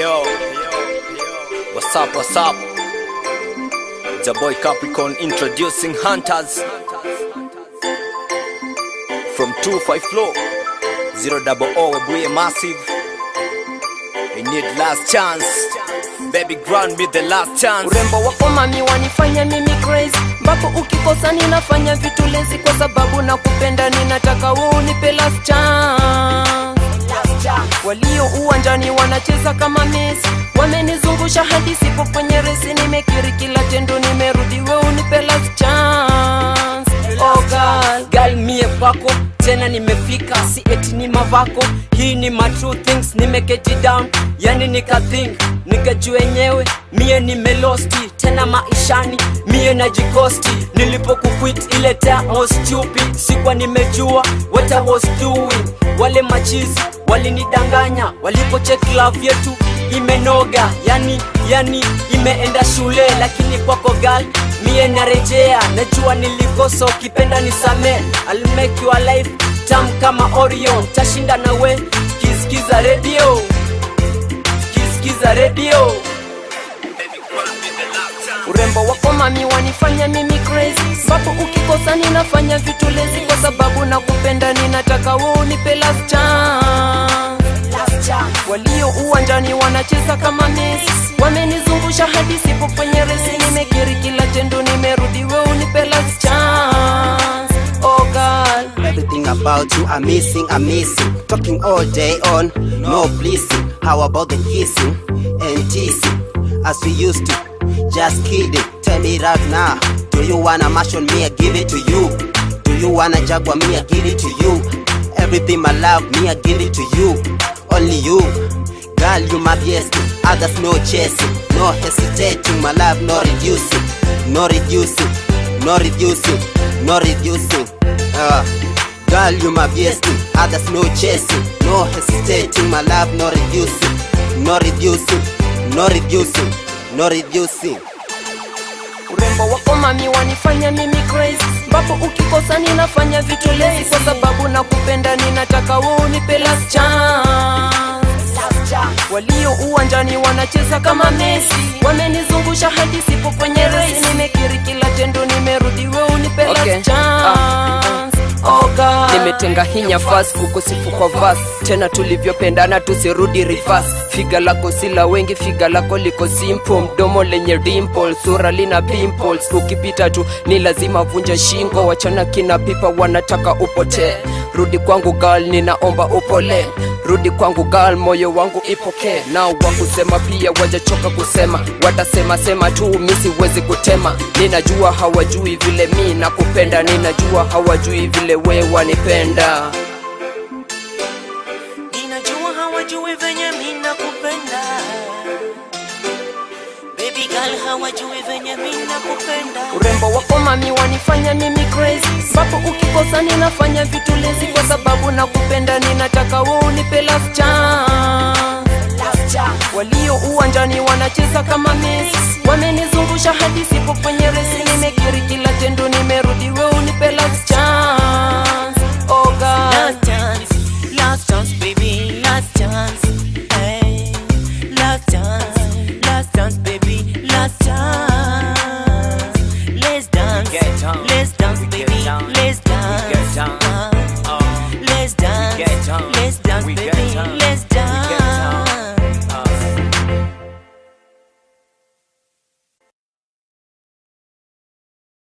yo. What's up, what's up? It's your boy Capricorn introducing Hunters. From 25 flow, 0 double O, Webuye Massive. I need last chance. Baby, grant me the last chance. urembo wako mami wanifanya mimi crazy ambapo ukikosa ninafanya vitu lezi kwa sababu na kupenda ninataka wewe unipe last chance walio uwanjani wanacheza kama Messi wamenizungusha hadi sipo kwenye resi nimekiri kila tendo nimerudi wewe unipe last chance oh girl gal mie kwako tena nimefika si eti ni mavako hii ni my true things nimeketi down yani nikathink nikajua enyewe mie nimelosti tena maishani mie najikosti nilipokuquit ile time I was stupid sikuwa nimejua what I was doing wale machizi walinidanganya walipocheck love yetu imenoga yani yani imeenda shule lakini kwako gal mie narejea najua nilikosa ukipenda nisamee I'll make your life tam kama orion tashinda nawe kisikiza redio kisikiza redio urembo wako mami wanifanya mimi crazy ambapo ukikosa ninafanya vitu lezi kwa sababu na kupenda ninataka wewe unipe last chance walio uwanjani wanacheza kama Messi wamenizungusha hadi sipo kwenye resi nimekiri kila tendo nimerudi wewe unipe last chance oh girl Everything about you, I'm missing, I'm missing. Talking all day on, no pleasing. How about the kissing and teasing? As we used to, just kidding. Tell me right now, do you wanna mash on me? I give it to you. Do you wanna jaguar me? I give it to you. Everything my love, me, I give it to you. Only you. Girl, you my best, others no chasing, no hesitating, my love no reducing, no reducing, no reducing, no reducing. Uh, girl, you my best, others no chasing, no hesitating, my love no reducing, no reducing, no reducing, no reducing. urembo wako mami wanifanya mimi crazy ambapo ukikosa ninafanya vitu lezi kwa sababu na kupenda ninataka wewe unipe last chance walio uwanjani wanacheza kama Messi wamenizungusha hadi sipo kwenye resi nimekiri kila tendo nimerudi wewe unipe Okay. last chance oh God. nimetenga hinya fas kukusifu kwa vas tena tulivyopendana tusirudi rifas figa lako sila wengi figa lako liko simple mdomo lenye dimple sura lina pimples ukipita tu ni lazima vunja shingo wachana kina pipa wanataka upotee rudi kwangu gal ninaomba upole rudi kwangu gal moyo wangu ipokee nao wakusema pia wajachoka kusema watasema sema tu mi siwezi kutema ninajua hawajui vile mi nakupenda ninajua hawajui vile we wanipenda ninajua hawajui venye mi nakupenda baby girl hawajui venye mi nakupenda urembo wako mami wanifanya mimi crazy ambapo ukikosa ninafanya vitu lezi kwa sababu na kupenda ninataka wewe unipe last chance walio uwanjani wanacheza kama Messi wamenizungusha hadi sipo kwenye resi nimekiri kila tendo nimerudi wewe unipe last chance oh God. last chance last chance baby